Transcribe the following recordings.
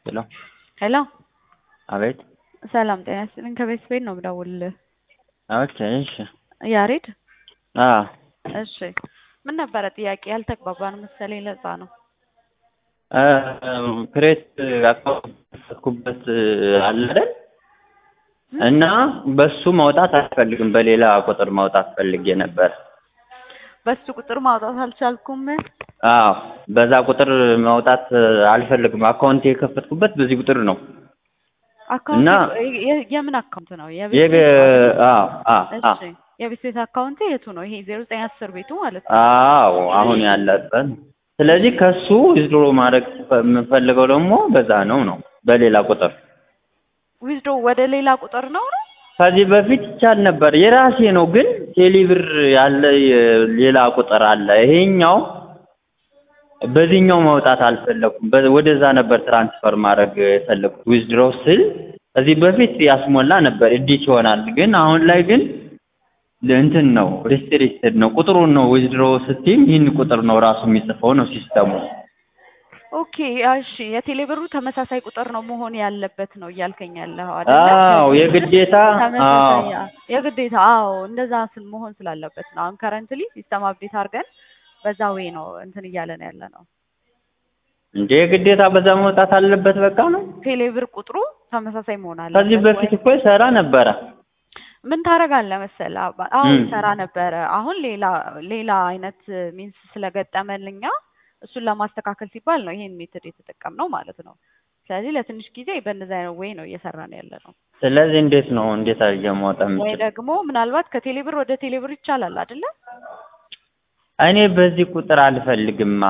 ሄሎ ሄሎ አቤት ሰላም ጤና ይስጥልኝ። ከቤት ቤት ነው የምደውልልህ። ኦኬ እሺ ያሬድ አ እሺ፣ ምን ነበረ ጥያቄ? ያልተግባባን መሰለኝ ለዛ ነው። አ ክሬት አካውንት አለ አይደል? እና በሱ ማውጣት አልፈልግም፣ በሌላ ቁጥር ማውጣት ፈልጌ ነበር። በሱ ቁጥር ማውጣት አልቻልኩም። አዎ በዛ ቁጥር ማውጣት አልፈልግም። አካውንት የከፈትኩበት በዚህ ቁጥር ነው። አካውንት እና የ- የምን አካውንት ነው? የቤት የገ ቤት አዎ አ አ እሺ፣ የቤት ቤት አካውንት የቱ ነው? ይሄ ዜሮ ዘጠኝ አስር ቤቱ ማለት ነው። አዎ አሁን ያለበት። ስለዚህ ከሱ ዊዝድሮ ማድረግ የምፈልገው ደግሞ በዛ ነው ነው በሌላ ቁጥር ዊዝዶ ወደ ሌላ ቁጥር ነው ነው ከዚህ በፊት ይቻል ነበር። የራሴ ነው ግን ቴሌብር ያለ ሌላ ቁጥር አለ። ይሄኛው በዚህኛው ማውጣት አልፈለኩም። በ- ወደዛ ነበር ትራንስፈር ማድረግ የፈለኩት። ዊዝድሮ ስል ከዚህ በፊት ያስሞላ ነበር እዲት ይሆናል። ግን አሁን ላይ ግን እንትን ነው ሪስትሪክትድ ነው። ቁጥሩን ነው ዊዝድሮ ስትይም ይህን ቁጥር ነው ራሱ የሚጽፈው ነው ሲስተሙ። ኦኬ እሺ። የቴሌብሩ ተመሳሳይ ቁጥር ነው መሆን ያለበት ነው እያልከኝ ያለኸው አይደለ? አዎ የግዴታ አዎ ተመሳሳይ አ- የግዴታ አዎ፣ እንደዛ ስል መሆን ስላለበት ነው። አሁን ከረንትሊ ሲስተም አፕዴት አድርገን በዛ ዌይ ነው እንትን እያለን ያለ ነው። እንዴ የግዴታ በዛ መውጣት አለበት በቃ ነው። ቴሌብር ቁጥሩ ተመሳሳይ መሆን አለበት። ከዚህ በፊት ወይ እኮ ይሰራ ነበረ። ምን ታደርጋለህ መሰለህ? አባ- አዎ እም። ይሰራ ነበረ። አሁን ሌላ ሌላ አይነት ሚንስ ስለገጠመልኛ እሱን ለማስተካከል ሲባል ነው ይሄን ሜትድ የተጠቀምነው ማለት ነው። ስለዚህ ለትንሽ ጊዜ በእንደዚህ አይነት ዌይ ነው እየሰራን ያለ ነው። ስለዚህ እንዴት ነው እንዴት አድርጌ ማውጣት ወይ የምችል? ደግሞ ምናልባት ከቴሌብር ወደ ቴሌብር ይቻላል አይደለ? እኔ በዚህ ቁጥር አልፈልግማ።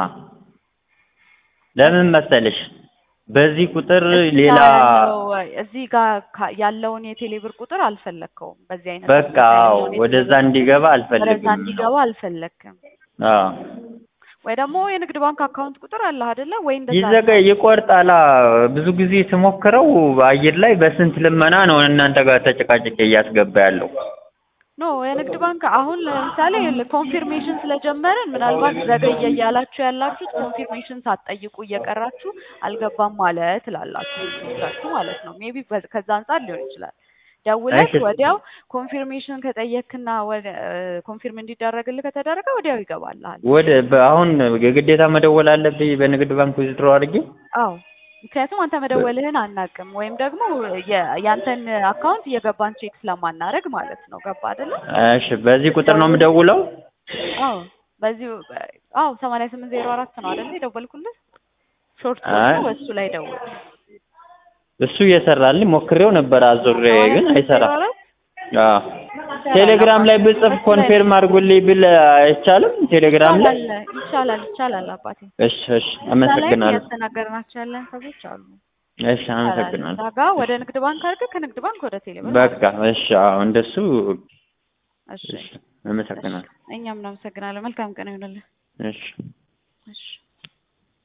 ለምን መሰልሽ? በዚህ ቁጥር እዚህ ሌላ ጋር ያለው እዚህ ጋር ካ- ያለውን የቴሌብር ቁጥር አልፈለግከውም። በዚህ አይነት በቃ ሁኔታ አዎ፣ ያለውን ወደዛ የቴሌብር እንዲገባ ወደዛ አልፈልግም ነው። እንዲገባ አልፈለግክም። አዎ ወይ ደግሞ የንግድ ባንክ አካውንት ቁጥር አለ አይደለ? ወይ እንደዛ ይዘጋ ይቆርጣላ። ብዙ ጊዜ ስሞክረው አየር ላይ በስንት ልመና ነው እናንተ ጋር ተጨቃጭቄ እያስገባ ያለው። ኖ የንግድ ባንክ አሁን ለምሳሌ ኮንፊርሜሽን ስለጀመርን ምናልባት ዘገየ እያላችሁ ያላችሁት ኮንፊርሜሽን ሳትጠይቁ እየቀራችሁ አልገባም ማለት ትላላችሁ ብዙዎቻችሁ ማለት ነው። ሜቢ ከዛ አንጻር ሊሆን ይችላል። ደውለህ እሺ ወዲያው ኮንፊርሜሽን ከጠየክና ወደ ኮንፊርም እንዲደረግልህ ከተደረገ ወዲያው ይገባልሃል። ወደ በ- አሁን የግዴታ መደወል አለብኝ በንግድ ባንክ ዊዝድሮ አድርጌ? አዎ ምክንያቱም አንተ መደወልህን አናቅም ወይም ደግሞ የ- ያንተን አካውንት እየገባን ቼክ ስለማናደርግ ማለት ነው። ገባ አይደለ? እሺ በዚህ ቁጥር ነው የምደውለው? አዎ በዚሁ አዎ ሰማንያ ስምንት ዜሮ አራት ነው አይደል የደወልኩልህ? ሾርት አይ ኮዱ በሱ ላይ ደውል። እሱ እየሰራልኝ ሞክሬው ነበር አዙሬ ሰማንያ ግን ስምንት ዜሮ አይሰራም። አራት አዎ ይሰራል ቴሌግራም ላይ አባቴ። ብጽፍ በሱ ላይ ኮንፌርም አድርጉልኝ ብል አይቻልም? ቴሌግራም ላይ ይቻላል ይቻላል ይቻላል አባቴ። እሺ እሺ እዛ ላይም አመሰግናለሁ። እያስተናገድናቸው ያለን ሰዎች አሉ። እሺ ይቻላል። አመሰግናለሁ። እዛ ጋ ወደ ንግድ ባንክ አድርገህ ከንግድ ባንክ ወደ ቴሌብር በቃ ማለት ነው። እሺ አዎ እንደሱ እሺ እሺ እሺ አመሰግናለሁ። እኛም እናመሰግናለን። መልካም ቀን ይሆንልህ። እሺ እሺ